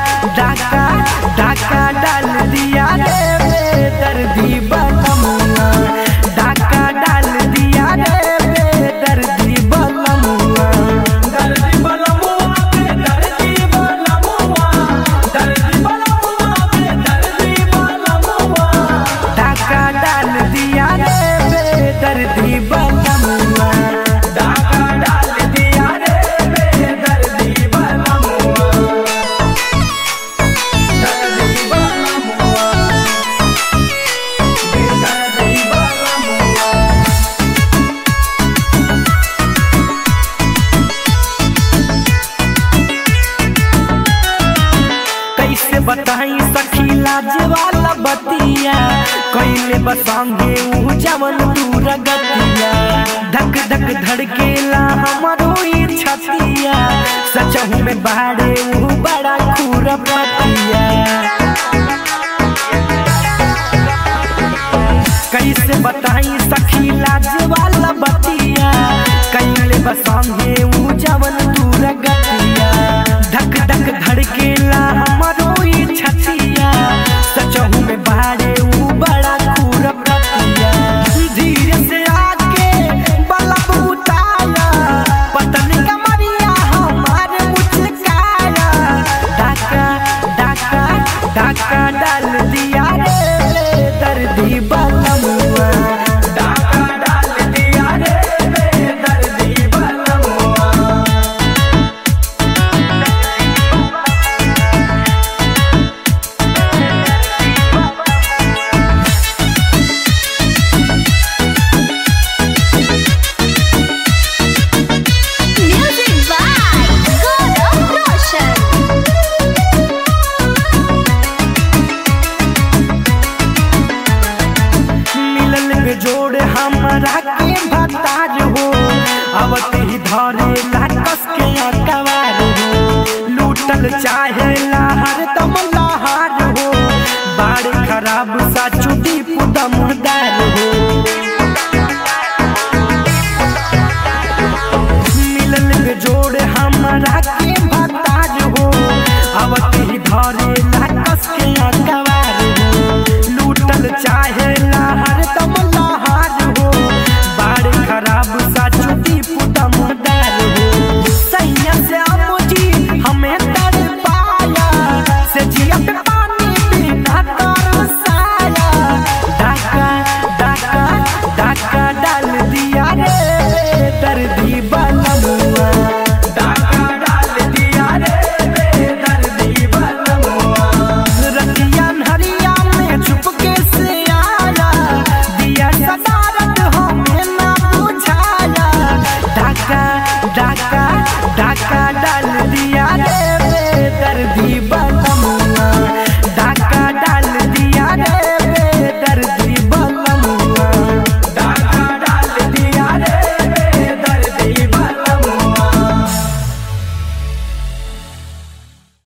डाका डाका डाल दिया रे बेदर्दी बलमुआ डाका डाल दिया रे बेदर्दी बलमुआ दर्दी बलमुआ बेदर्दी बलमुआ दर्दी बलमुआ बेदर्दी बलमुआ डाका डाल दिया रे बेदर्दी बलमुआ डाका डाल दिया रे बेदर्दी बलमुआ दर्दी बलमुआ बेदर्दी बलमुआ कैसे बताई सखी लाज वाला बतिया कैले बसांगे ऊ जवन दूर गतिया धक धक धड़केला हमारो ई छतिया सचहु में बाड़े ऊ बड़ा खूर पतिया कैसे बताई सखी लाज वाला बतिया कैले बसांगे ऊ जवन दूर गतिया धक धक धड़केला हमारो ई छतिया सचहु में बाड़े ऊ बड़ा खूर प्रतिया धीरे से आके बलब उतारा पतन कमरिया हमारे मुचकाया डाका डाका डाका डाल दिया रे दर्दी बलमुआ डाका डाल दिया रे दर्दी बलमुआ Music by Gaurav Roshan. मिलल बेजोड़ हमरा के भतार हो आवत ही धरे लाकस के अकवार हो लूटल चाहे लहर दम लहार हो बाड़ी खराब सा चुटी पुदमदार हो मिलल बेजोड़ हमरा के भतार हो आवत ही धरे